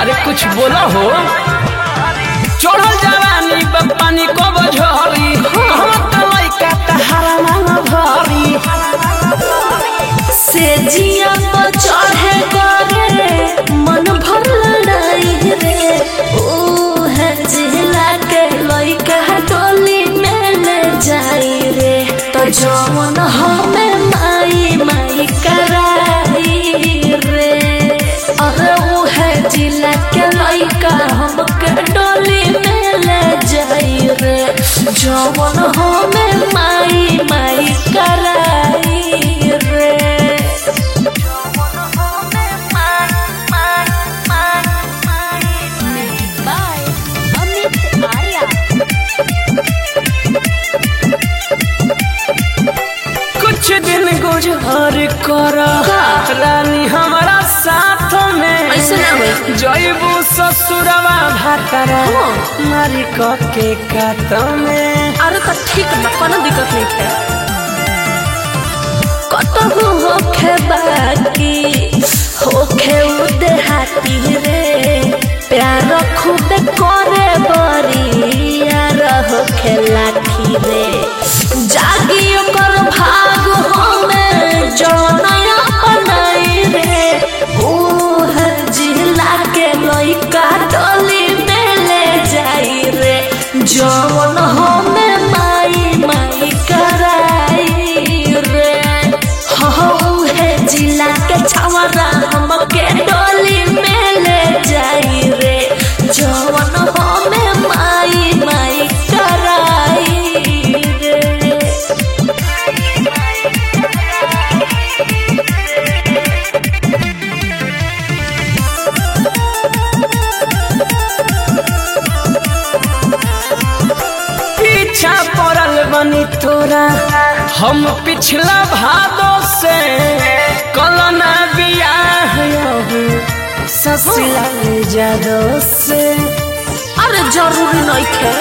अरे कुछ बोला हो चढ़ल जवानी बा पानी को बझरी कहवा त लइका तहारा मांग भरी से जिया पर चढ़े करे मन भर लड़ाई रे ओ है जिला के लइका टोली में ले जाई रे तो जवन हमें माई माई कराई रे अरे वो है जिला के लइका हमके टोली में ले जाई रे जवन हमें माई माई कराई रे Bye. Amit Arya. कुछ दिन गुजर कर रानी हमारा साथ में ऐसे ना होई। जइबू ससुरवा भातरा हाँ। मारी क के कात में अरे तो ठीक बा कोनो दिक्कत नहीं है कतहु होखे बाकी होखे उदे हाथी रे प्यार खूब करे बरी यार होखे लाठी रे जागी ओकर भाग हमें जनया बनाई रे ओ हर जिला के लइका डोली में ले जाई रे जवन हमें माई माई कराई रे हऊ है जिला के छवरा हमके डोली में ले जाई रे जवन हमें माई माई कराई रे पीछा पड़ल बनी तोरा हम पिछला भादो से कलना बियाह अबू ससुरा जादो से अरे जरूरी नहीं थे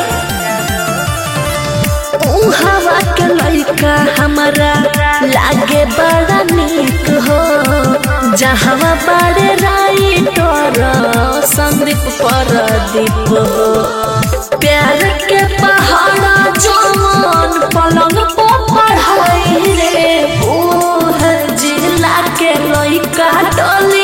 ऊ हवा के लइका हमारा लागे बड़ा निक हो जहाँ बड़े राइटर संदीप परदीप हो प्यार के पहाड़ा जवान पलंग पर पढ़ाई रे ओ है जिला के लइका डोली